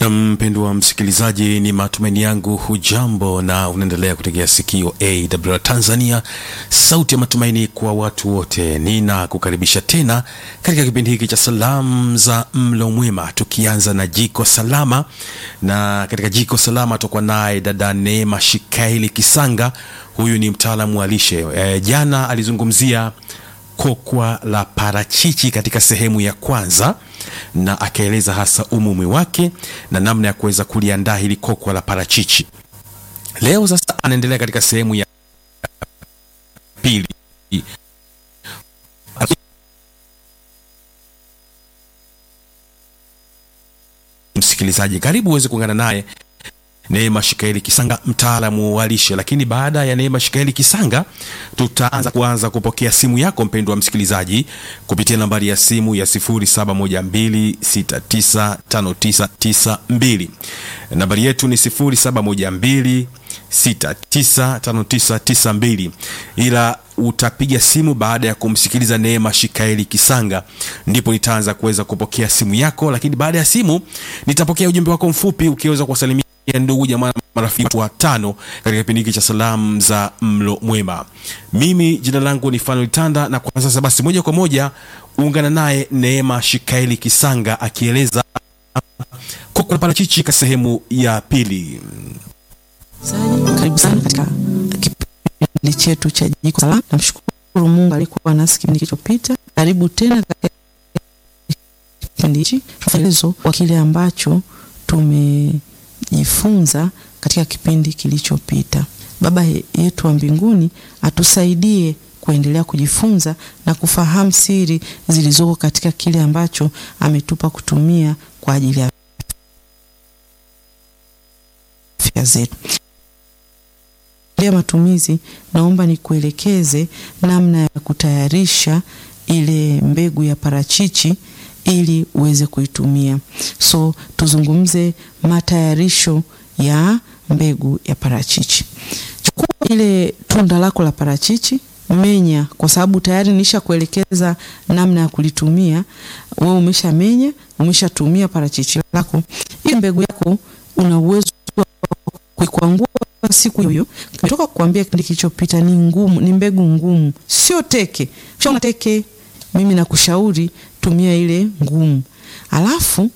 Mpendwa msikilizaji, ni matumaini yangu hujambo na unaendelea kutegea sikio AWR Tanzania, sauti ya matumaini kwa watu wote. Nina kukaribisha tena katika kipindi hiki cha salamu za mlo mwema, tukianza na jiko salama, na katika jiko salama tutakuwa naye dada Neema Shikaili Kisanga. Huyu ni mtaalamu wa lishe e, jana alizungumzia kokwa la parachichi katika sehemu ya kwanza na akaeleza hasa umuhimu wake na namna ya kuweza kuliandaa hili kokwa la parachichi. Leo sasa anaendelea katika sehemu ya pili. Msikilizaji, karibu uweze kuungana naye Neema Shikaeli Kisanga, mtaalamu wa lishe. Lakini baada ya Neema Shikaeli Kisanga, tutaanza kuanza kupokea simu yako mpendwa msikilizaji, kupitia nambari ya simu ya 0712695992. Nambari yetu ni 0712695992, ila utapiga simu baada ya kumsikiliza Neema Shikaeli Kisanga, ndipo nitaanza kuweza kupokea simu yako. Lakini baada ya simu nitapokea ujumbe wako mfupi ukiweza kuwasalimia ya ndugu jamaa marafiki watu watano katika kipindi hiki cha salamu za mlo mwema. Mimi jina langu ni Fanuel Tanda, na kwa sasa basi moja kwa moja ungana naye Neema Shikaeli Kisanga akieleza kokwa la parachichi katika sehemu ya pili. Karibu sana katika kipindi chetu cha jiko salama. Namshukuru Mungu alikuwa nasi kipindi kilichopita. Karibu tena katika kipindi hichi, mfululizo wa kile ambacho tume jifunza katika kipindi kilichopita. Baba yetu wa mbinguni atusaidie kuendelea kujifunza na kufahamu siri zilizoko katika kile ambacho ametupa kutumia kwa ajili ya afya zetu. Ya matumizi, naomba nikuelekeze namna ya kutayarisha ile mbegu ya parachichi ili uweze kuitumia. So tuzungumze matayarisho ya mbegu ya parachichi. Chukua ile tunda lako la parachichi, menya, kwa sababu tayari nisha kuelekeza namna ya kulitumia. Wewe umeshamenya, umeshatumia parachichi lako. Ile mbegu yako una uwezo wa kuikwangua siku hiyo. Nimetoka kukuambia kipindi kilichopita, ni ngumu, ni mbegu ngumu, sio teke. Shona teke, mimi nakushauri tumia ile ngumu, alafu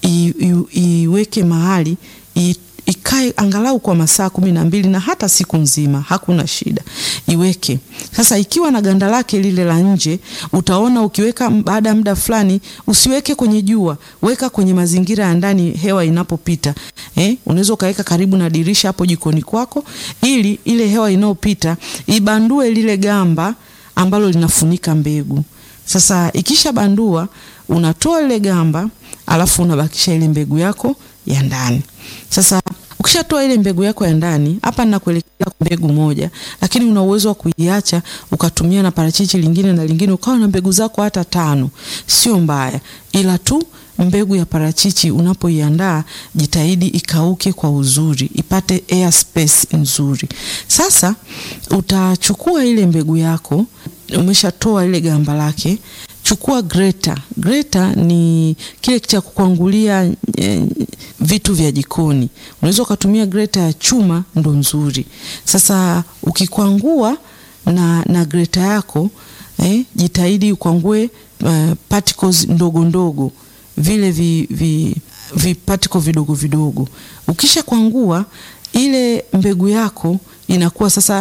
iweke mahali i, ikae angalau kwa masaa kumi na mbili na hata siku nzima, hakuna shida, iweke sasa. Ikiwa na ganda lake lile la nje, utaona ukiweka baada ya muda fulani, usiweke kwenye jua, weka kwenye mazingira ya ndani, hewa inapopita. Eh, unaweza ukaweka karibu na dirisha hapo jikoni kwako, ili ile hewa inayopita ibandue lile gamba ambalo linafunika mbegu. Sasa ikisha bandua, unatoa ile gamba, alafu unabakisha ile mbegu yako ya ndani. Sasa ukishatoa ile mbegu yako ya ndani, hapa ninakuelekeza mbegu moja, lakini una uwezo wa kuiacha ukatumia na parachichi lingine na lingine, ukawa na mbegu zako hata tano, sio mbaya, ila tu mbegu ya parachichi unapoiandaa, jitahidi ikauke kwa uzuri, ipate air space nzuri. Sasa utachukua ile mbegu yako, umeshatoa ile gamba lake, chukua greta. Greta ni kile cha kukwangulia e, vitu vya jikoni. Unaweza ukatumia greta ya chuma, ndo nzuri. Sasa ukikwangua na, na greta yako eh, jitahidi ukwangue uh, particles ndogo ndogo vile vi, vi, vipatiko vidogo vidogo. Ukisha kwangua ile mbegu yako inakuwa sasa